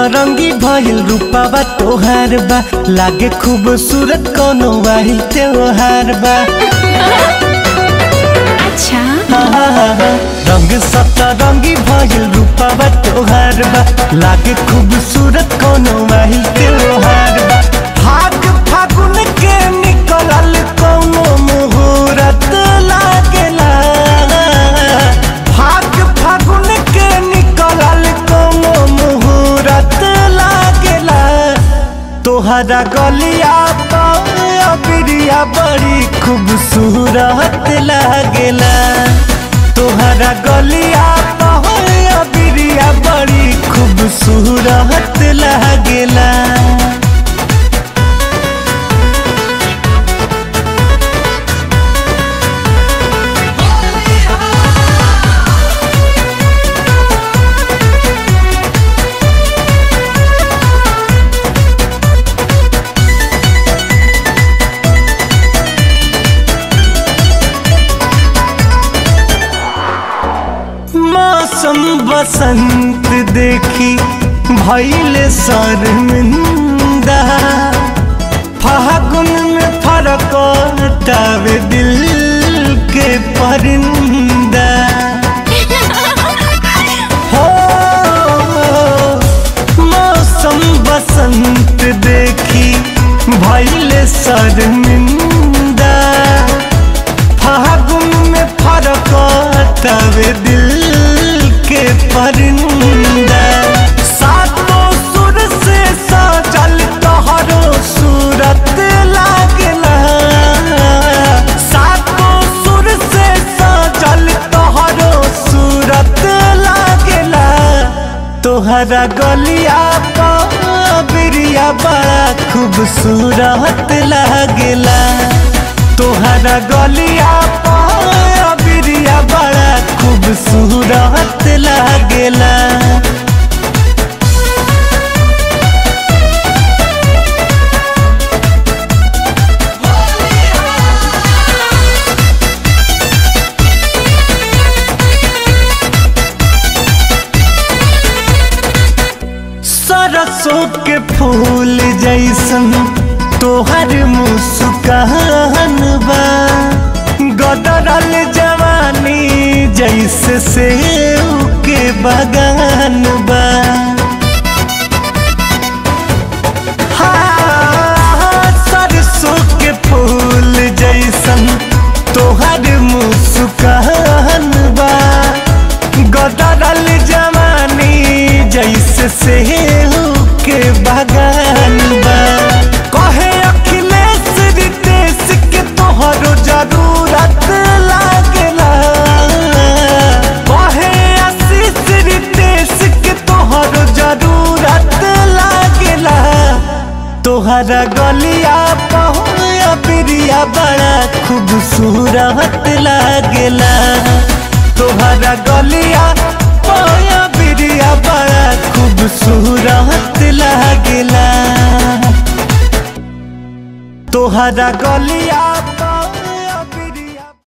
सतरंगी भइल रूपावा तोहार बा लागे खूबसूरत कोनो वाहिल त्योहार बा अच्छा रंग सतरंगी भइल रूपावा तोहार बा लागे खूबसूरत कोनो वाहिल त्योहार बा भाग फागुन के निकलल कोनो मुहूर्त लागेला भाग फागुन के निकलल कोनो मुहूर्त लागेला तोहरा गलिया बिरिया बड़ी खूबसूरत लागेला तोहरा गलिया बिरिया बड़ी खूबसूरत लागेला मौसम बसंत देखी भैल शर्मिंदा फागुन में फरकटावे दिल के परिंदा हो मौसम बसंत देखी भैल शर्मिंदा फागुन में फरक तवे दिल के परिंदा सातों सुर से सजल तोहरो सूरत लागला सातों सुर से सजल तोहरो सूरत लागला तोहरा गलिया बिरिया बड़ा खूबसूरत लागेला तोहरा गलिया बिरिया बड़ा खूबसूरत लागेला सरसों के फूल जैसन तोहर मुस्कान बा गदरल जवानी जैसे सेव के बगान बा हाँ, सरसों के फूल जैसन तोहर मुस्कान बा गदरल जवानी जैसे सेव के बगान बा कहे अखिलेश रितेश के तोहरो जरूरत लागेला कहे आशीष रितेश के तोहरो जरूरत लागेला तोहरा गलिया पहुया बिरिया बड़ा खूबसूरत लागेला तोहरा गलिया पहुया बिरिया बड़ा खूबसूरत लागेला तोहरा गलिया